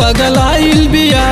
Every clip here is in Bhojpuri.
पगलाइल बिया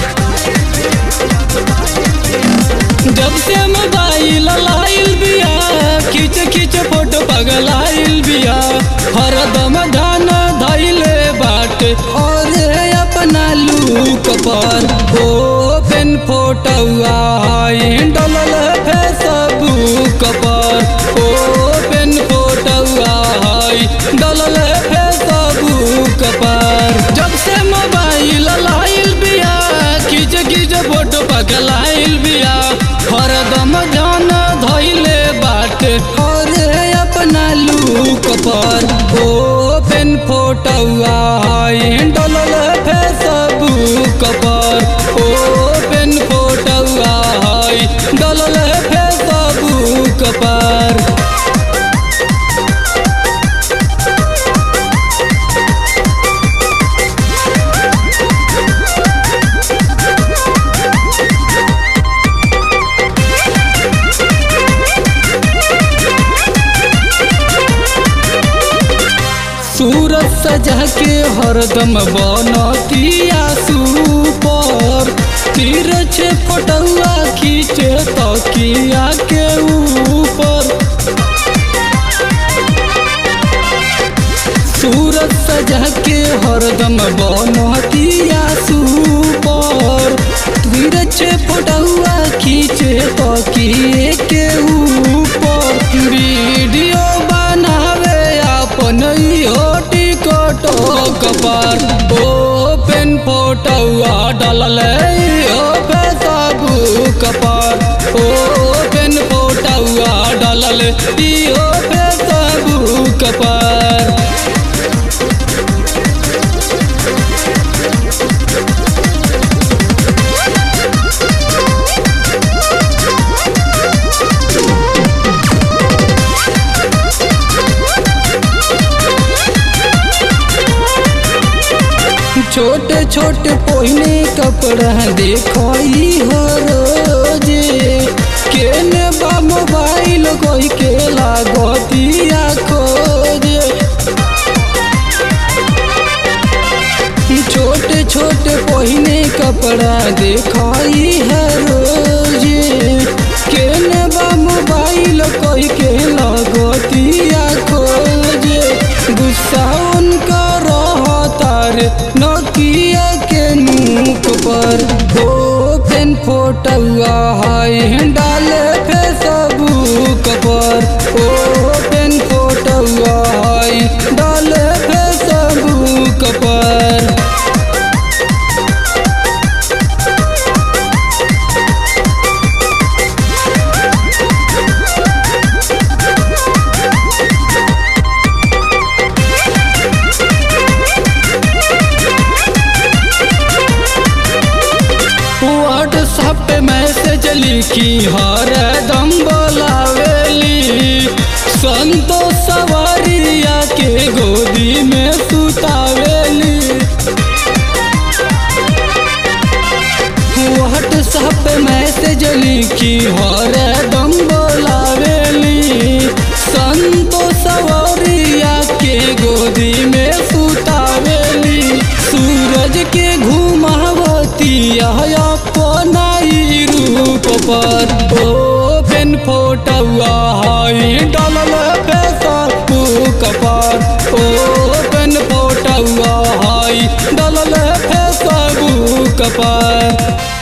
जब से मोबाइल लाइल बिया खींच खींच फोटो पगलाइल बिया हरदम ध्यान धैले बाटे और अपना लूक पर ओपन फोटोआ डलल फेसबुक पर ओपन फोटोआ डलल फेसबुक पर जब से मोबाइल लाइल बिया खींच खींच फोटो पगलाइल बिया हरदम ध्यान धैले बाटे और अपना लूक पर ओपन फोटोआ डलल फेसबुक पर ओपन फोटोआ डलल फेसबुक पर सूरत सजा के हरदम बनतिया सुपर तीर छे फोटुआ खींचे तकिया के ऊपर सूरत सजा के हरदम बनतिया सुपर तीर छे फोटुआ खींचे तकिए के ऊपर वीडियो बनावे अपन इहो टिकटॉक पर ओपन फोटोआ डलल इहो फेसबुक पर ओपन फोटोआ डलल इहो फेसबुक पर छोटे छोटे पहिने कपड़ा देखई हो रोजे केने बा मोबाइल कोई के लागतिया खोजे छोटे छोटे पहिने कपड़ा देखई है रोजे केने बा मोबाइल कोई के लागतिया खोजे गुस्सा उनका रहतार नोकिया के मुख पर ओपन फोटोआ है डाले फेसबुक पर ओपन फोटोआ है डाले फेसबुक पर व्हाट्सएप पे मैसेज लिखी हर दम बोलावेली संतोष सवारिया के गोदी में सुतावेली व्हाट्सएप पे मैसेज लिखी हर दम बोलावेली संतोष सवारिया के गोदी में सुतावेली सूरज के घुमावती अपना ही रूप पर ओपन फोटोआ डलल फेसबुक पर ओपन फोटोआ डलल फेसबुक पर